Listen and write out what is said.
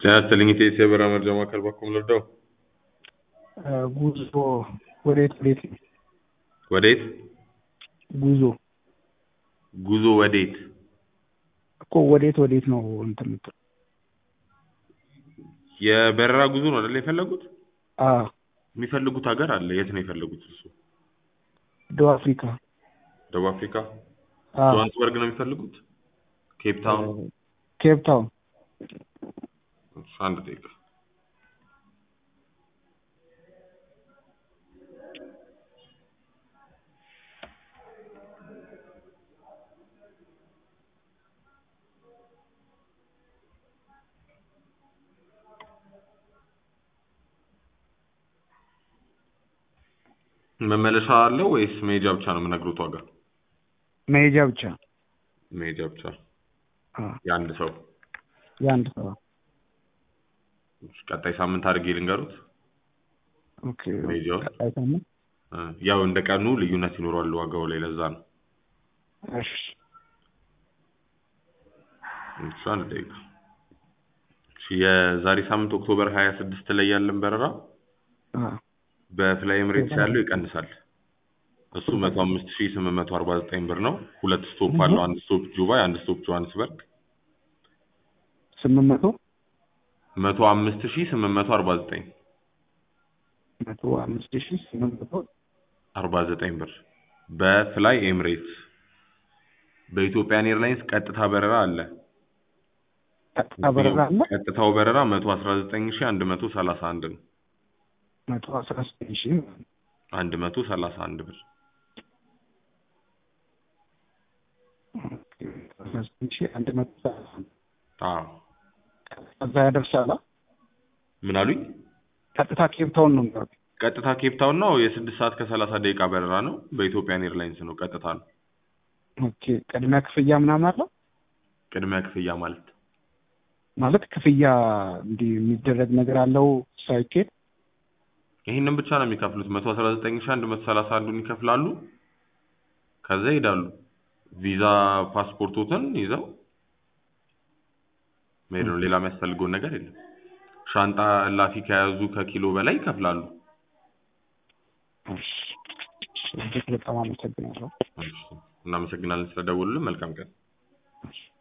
ጤና ይስጥልኝ ኢቴስ የበረራ መረጃ ማዕከል በኩል ልርዳው? ጉዞ ወዴት ወዴት ነው? ወዴት ጉዞ ጉዞ ወዴት? እኮ ወዴት ወዴት ነው እንትን የምትለው? የበረራ ጉዞ ነው አይደል የፈለጉት? አዎ የሚፈልጉት ሀገር አለ። የት ነው የፈለጉት? እሱ ደቡብ አፍሪካ። ደቡብ አፍሪካ አዎ ጆሃንስበርግ ነው የሚፈልጉት? ኬፕ ታውን? ኬፕ ታውን። እሺ፣ አንድ ደቂቃ መመለሻ አለው ወይስ መሄጃ ብቻ ነው የምነግሩት ዋጋ? መሄጃ ብቻ። መሄጃ ብቻ አዎ የአንድ ሰው። የአንድ ሰው። እሺ፣ ቀጣይ ሳምንት አድርጌ ልንገሩት። ኦኬ መሄጃውን ቀጣይ ሳምንት። እ ያው እንደ ቀኑ ልዩነት ይኖረዋል ዋጋው ላይ ለዛ ነው። እሺ እሺ፣ አንድ ደቂቃ እሺ፣ የዛሬ ሳምንት ኦክቶበር ሀያ ስድስት ላይ ያለን በረራ አዎ በፍላይ ኤምሬትስ ያለው ይቀንሳል። እሱ መቶ አምስት ሺህ ስምንት መቶ አርባ ዘጠኝ ብር ነው። ሁለት ስቶፕ አለው። አንድ ስቶፕ ጁባይ፣ አንድ ስቶፕ ጆሃንስበርግ። ስምንት መቶ መቶ አምስት ሺህ ስምንት መቶ አርባ ዘጠኝ መቶ አምስት ሺህ ስምንት መቶ አርባ ዘጠኝ ብር በፍላይ ኤምሬትስ። በኢትዮጵያን ኤርላይንስ ቀጥታ በረራ አለ። ቀጥታ በረራ አለ። ቀጥታው በረራ መቶ አስራ ዘጠኝ ሺህ አንድ መቶ ሰላሳ አንድ ነው። መቶ አስራ ዘጠኝ ሺህ አንድ መቶ ሰላሳ አንድ ብር አስራ ዘጠኝ ሺህ አንድ መቶ ሰላሳ አንድ አዎ። እዛ ያደርሳል። አ? ምን አሉኝ? ቀጥታ ኬፕ ታውን ነው የሚወርድ። ቀጥታ ኬፕ ታውን ነው። የስድስት ሰዓት ከሰላሳ ደቂቃ በረራ ነው። በኢትዮጵያን ኤርላይንስ ነው። ቀጥታ ነው። ኦኬ ቅድሚያ ክፍያ ምናምን አለው ቅድሚያ ክፍያ ማለት ማለት ክፍያ እንዲህ የሚደረግ ነገር አለው ሳይኬድ ይህንን ብቻ ነው የሚከፍሉት። መቶ አስራ ዘጠኝ ሺህ አንድ መቶ ሰላሳ አንዱን ይከፍላሉ። ከዛ ይሄዳሉ። ቪዛ ፓስፖርቶትን ይዘው መሄድ ነው። ሌላ የሚያስፈልገውን ነገር የለም። ሻንጣ እላፊ ከያዙ ከኪሎ በላይ ይከፍላሉ። እሺ እጅግ በጣም አመሰግናለሁ። እሺ፣ እናመሰግናለን ስለደወሉልን። መልካም ቀን። እሺ